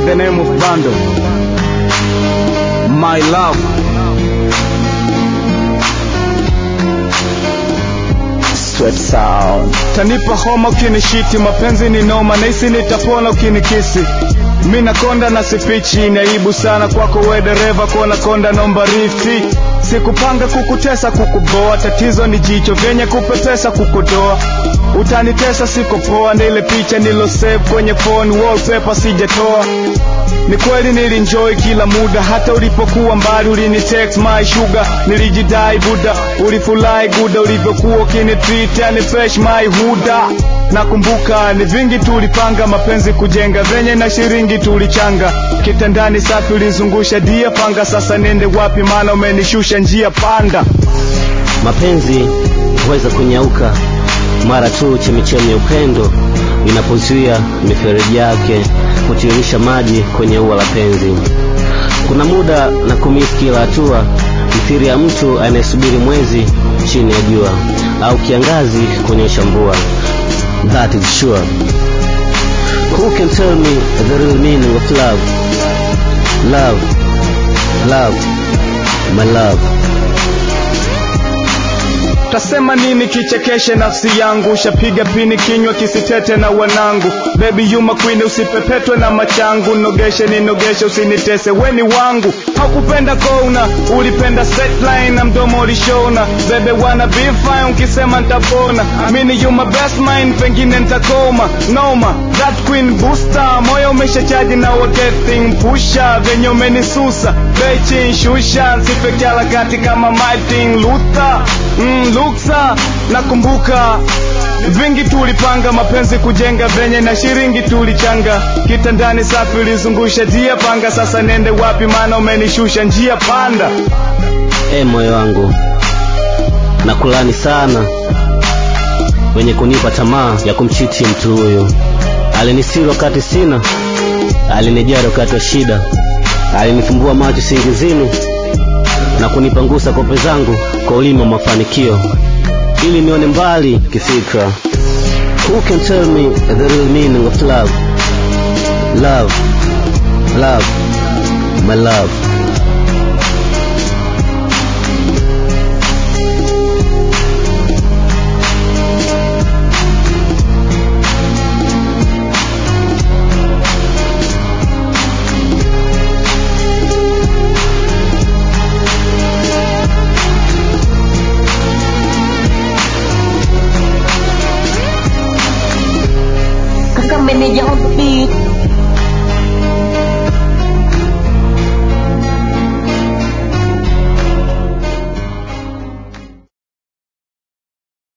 the name of Bando. My love. Sweat sound. Tanipa homa ukinishiti, mapenzi ni noma, nahisi nitapona ukinikisi. Mi nakonda na sifichi, ni aibu sana kwako we dereva, kona konda nomba rifti. Sikupanga kukutesa kukuboa, tatizo ni jicho vyenye kupepesa kukodoa. Utanitesa siko poa, na ile picha nilo save kwenye phone wallpaper sijatoa. Ni kweli nilinjoy kila muda, hata ulipokuwa mbali ulinitext my sugar, nilijidai buda, ulifurahi guda ulivyokuwa ukinitreat, yani fresh my huda. Nakumbuka ni vingi tulipanga, mapenzi kujenga, venye na shiringi tulichanga, kitandani safi ulizungusha dia panga, sasa nende wapi? Maana umenishusha njia panda. Mapenzi huweza kunyauka mara tu chemichemi ya upendo inapozuia mifereji yake kutiririsha maji kwenye ua la penzi. Kuna muda na kumisi kila hatua, mithiri ya mtu anayesubiri mwezi chini ya jua au kiangazi kuonyesha mvua. That is sure. Who can tell me the real meaning of love? Love, love, my love. Tasema nini kichekeshe nafsi yangu, shapiga pini kinywa kisitete na wanangu. Baby you my queen, usipepetwe na machangu, nogeshe ninogeshe, usinitese weni wangu. Hakupenda kona, ulipenda setline na mdomo ulishona. Baby wanna be fine, ukisema nitapona. Amini you my best mind, pengine nitakoma. Noma, that queen booster, moyo umeshachaji na getting pusha, venye umenisusa. Bechi shusha, sife harakati kama Martin Luther. Mm, luksa nakumbuka vingi tulipanga mapenzi kujenga venye na shiringi tulichanga kitandani safi ulizungusha dia panga sasa nende wapi maana umenishusha njia panda E moyo wangu, nakulani sana wenye kunipa tamaa ya kumchiti mtu huyu. Alinisiri wakati sina, alinijali wakati wa shida, alinifumbua macho singizini na kunipangusa kope zangu kwa ulimi wa mafanikio ili nione mbali kifikra. Who can tell me the real meaning of love? Love, love, my love. Kaka meneja on the beat